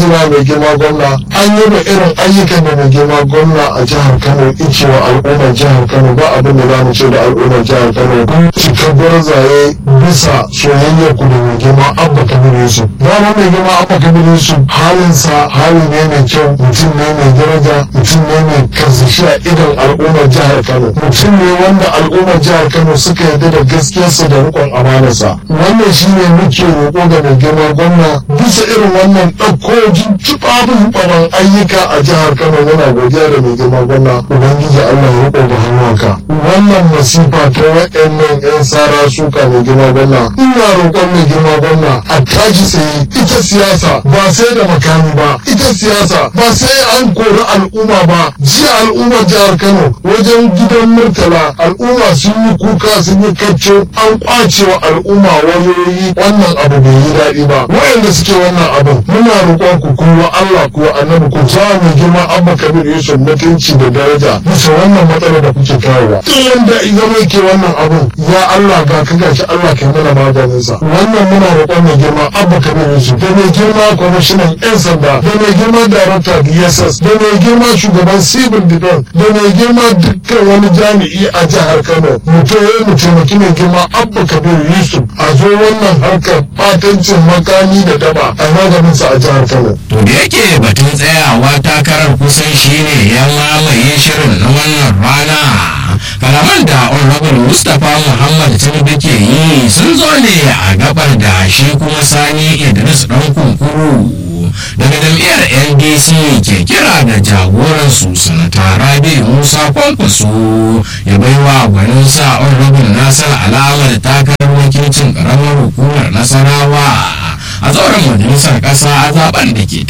jinjina mai girma gwamna an yi da irin ayyukan da mai girma gwamna a jihar kano cewa al'ummar jihar kano ba abin da za mu ce da al'ummar jihar kano cikakkar zaye bisa soyayyar ku da mai girma abba kabir yusuf dama mai girma abba kabir yusuf halinsa hali ne mai kyau mutum ne mai daraja mutum ne mai karsashi a idon al'ummar jihar kano mutum ne wanda al'ummar jihar kano suka yarda da gaskiyarsa da rikon amanarsa wannan shine muke roƙo ga mai girma gwamna bisa irin wannan ɗauko tufafin ɓaran ayyuka a jihar kano yana godiya da mai girma gwamna ubangiji allah ya riƙo da hannuwanka wannan masifa ta waɗannan 'yan sara suka mai girma gwamna ina roƙon mai girma gwamna a tashi tsaye ita siyasa ba sai da makami ba ita siyasa ba sai an kori al'umma ba jiya al'ummar jihar kano wajen gidan murtala al'umma sun yi kuka sun yi kacce an kwace wa al'umma wayoyi wannan abu bai yi daɗi ba waɗanda suke wannan abin muna roƙon ku kuma Allah ku annabi ku ja mai girma abba kabir yusuf mutunci da daraja bisa wannan matsalar da kuke kawowa duk wanda zama yake wannan abin ya Allah ga ka gashi Allah kai mana maganin sa wannan muna roƙon mai girma abba kabir yusuf da mai girma kwamishinan yan sanda da mai girma darakta DSS da mai girma shugaban civil defense da mai girma dukkan wani jami'i a jihar Kano mu mu taimaki mai girma abba kabir yusuf a zo wannan harkar fatancin makami da daba a maganin sa a jihar Kano. To da yake batun tsayawa takarar kusan shine ya mamaye shirin na wannan rana. Kalaman da Honorable Mustapha Muhammad Tinubu ke yi sun zo ne a gabar da shi kuma Sani Idris ɗan kunkuru. daga jam'iyyar ndc ke kira da jagoransu sanata rabi musa kwankwaso ya baiwa gwanin sa honorable nasar alamar takarar wakilcin karamar hukumar nasarawa a zauren majalisar kasa a zaben da ke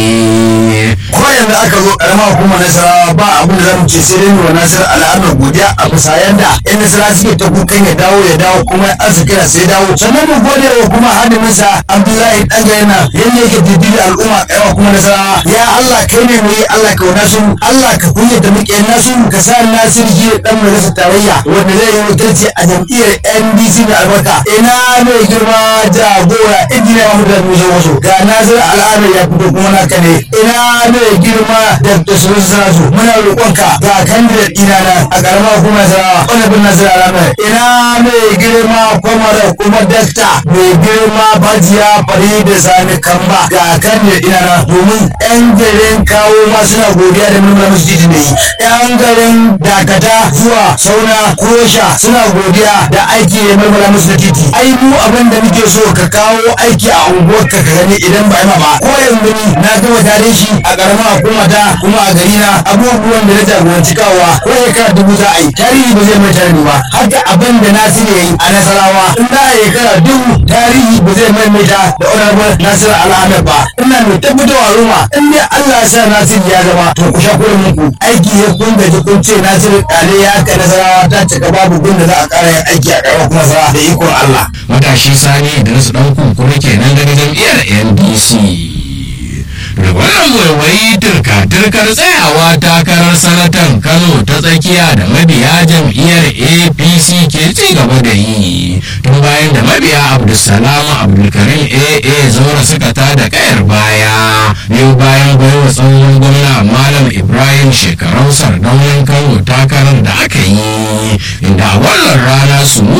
tafi ko yanzu aka zo karamar hukumar nasarawa ba abin da zamu ce sai dai wa nasar al'amar godiya a bisa yanda yan nasara suke ta kukan ya dawo ya dawo kuma arziki na sai dawo sannan mu gode wa kuma hadiminsa abdullahi dangayana yanda yake diddi al'umma karamar kuma nasarawa ya allah kai ne mai allah ka wana su allah ka kunya da muke nasu ka sa nasir ji dan majalisar tarayya wanda zai yi wakilci a jam'iyyar ndc da albarka ina mai girma jagora injiniya mahmud musa wasu ga nasir al'amar ya fito kuma naka ne ina mai girma da tasirin sanasu muna roƙonka ga candidate ina na a ƙaramar hukumar sarawa wani bin nasir al'amar ina mai girma kwamara kuma dakta mai girma bajiya fari da sani kamba ga candidate ina na domin yan garin kawo ma suna godiya da nuna musu titi ne yan garin dakata zuwa sauna kosha suna godiya da aiki da mulmula musu da titi ai mu abin da muke so ka kawo aiki a unguwar ka ka gani idan ba ma ba ko yanzu ni na gama tare shi a karamar hukuma ta kuma a gari na abubuwan da na jagoranci kawowa ko shekara dubu za a yi tarihi ba zai mai tarihi ba haka abin da nasiru ya yi a nasarawa in za a shekara dubu tarihi ba zai maimaita da honorable nasiru al'amir ba ina mai tabbatarwa roma in dai allah ya sa nasiru ya zama to ku sha kuɗin muku aiki ya kun gaji kun ce nasiru kale ya ka nasarawa ta cika babu gun da za a ƙara yin aiki a ƙaramar kuma nasarawa da ikon allah. matashi sani da nasu ɗan kunkuru kenan daga jam'iyyar ndc wannan waiwayi turka-turkar tsayawa takarar sanatan kano ta tsakiya da mabiya jam'iyyar apc ke ci gaba da yi tun bayan da mabiya abdulsalam abdulkarim aa zaura suka ta da kayar baya biyu bayan baiwa tsohon gwamna malam ibrahim shekarau sardaunan kano takarar da aka yi inda a wannan rana su